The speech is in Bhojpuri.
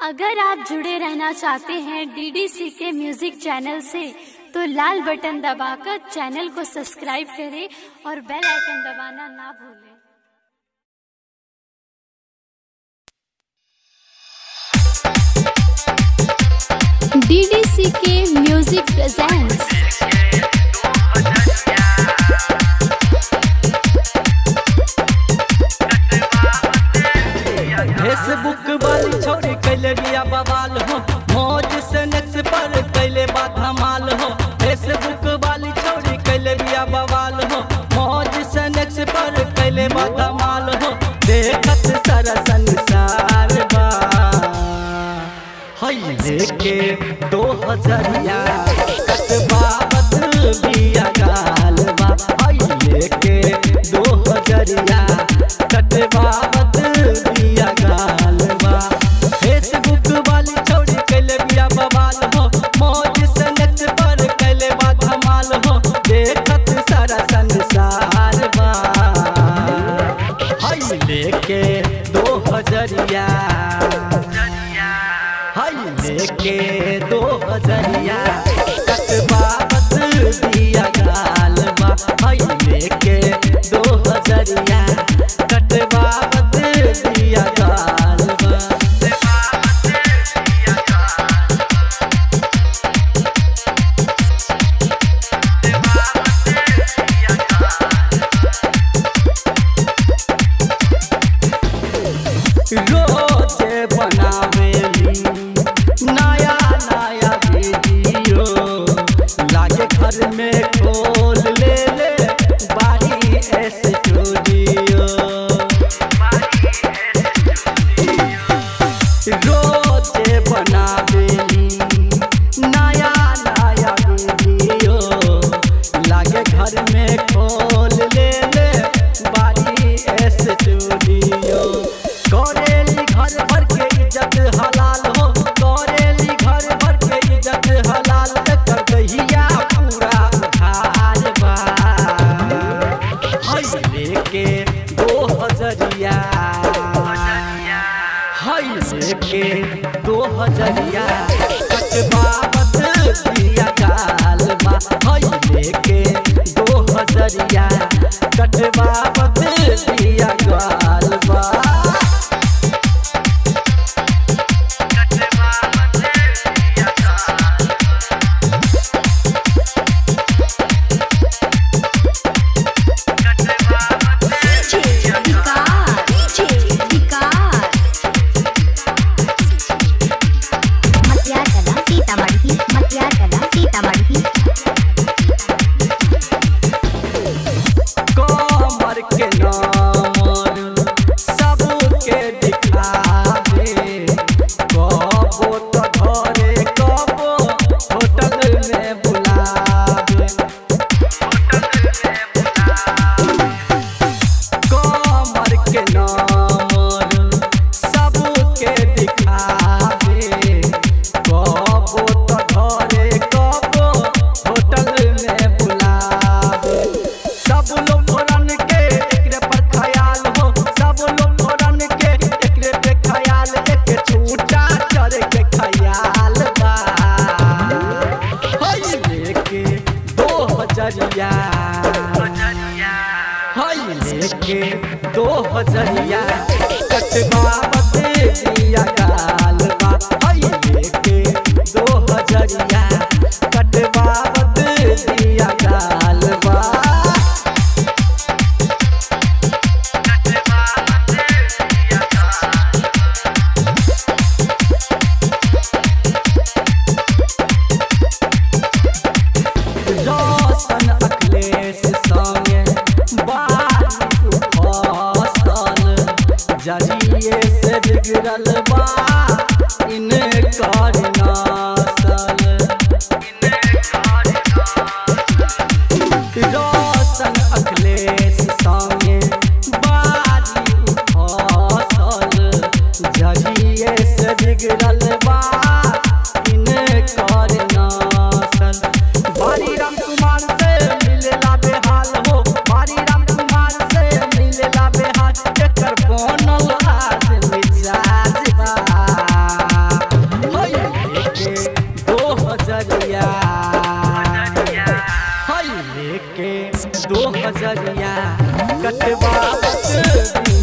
अगर आप जुड़े रहना चाहते हैं डीडीसी के म्यूजिक चैनल से तो लाल बटन दबाकर चैनल को सब्सक्राइब करें और बेल आइकन दबाना ना भूलें डीडीसी के म्यूजिक प्रेजेंट्स फेसबुक वाली छोरी कैले बिया बवाल हो मौज से नेक्स पर कैले बा धमाल हो फेसबुक वाली छोरी कैले बिया बवाल हो मौज से नेक्स पर कैले बा धमाल हो देखत सारा संसार बा हई लेके दो हजरिया कटवावत बिया गाल बा हई लेके दो हजरिया कटवावत बिया गाल बा फेसबुक वाली छोड़ी कैले बिया बवाल हो मौज से नेट पर कैले बा धमाल हो देखत सारा संसार बा हई लेके दो हजरिया हई लेके दो हजरिया कटवावत दिया गाल बा हई लेके दो हजरिया कटवावत दिया गाल बा रोजे बनावेली नया नया वीडियो लागे घर में खोल ले ले बारी स्टूडियो रोजे बनावेली नया नया वीडियो लागे घर में खोल ले ले बारी स्टूडियो करेली घर भर के इज्जत हलाल हो करेली घर भर के इज्जत हलाल कर दहिया पूरा उधार बा हई लेके दो हजरिया हई लेके दो हजरिया कटवावत दिया गाल बा हई लेके दो हजरिया कटवावत दिया गाल बा मतियारकला सीतामढ़ी मतियारकला सीतामढ़ी कमर के नामर सबके दिखावे कबो तो घरे कबो होटल में बुलावे कमर के नामर सबके दिखावे कबो तो घरे कबो होटल में बुलावे सब लोग रन के एकरे पर ख्याल हो सब लोग रन के एकरे पे ख्याल एक छूटा चढ़ के ख्याल बा हई लेके दो हजरिया हई लेके दो हजरिया कटवावत दिया गाल बा हई लेके दो हजरिया कटवावत दिया गाल बा रोशन अखिलेश संगे बारी फसल जरिए से बिगड़ल बा इनकर नसल रोशन अखिलेश संगे बारी फसल जरिए से बिगड़ल बा इनकर नसल बारी राम कुमार से मिलेला बेहाल हो बारी राम कुमार से मिलेला बेहाल एकर बनल आज मिजाज बा लेके दो हजरिया कटवावत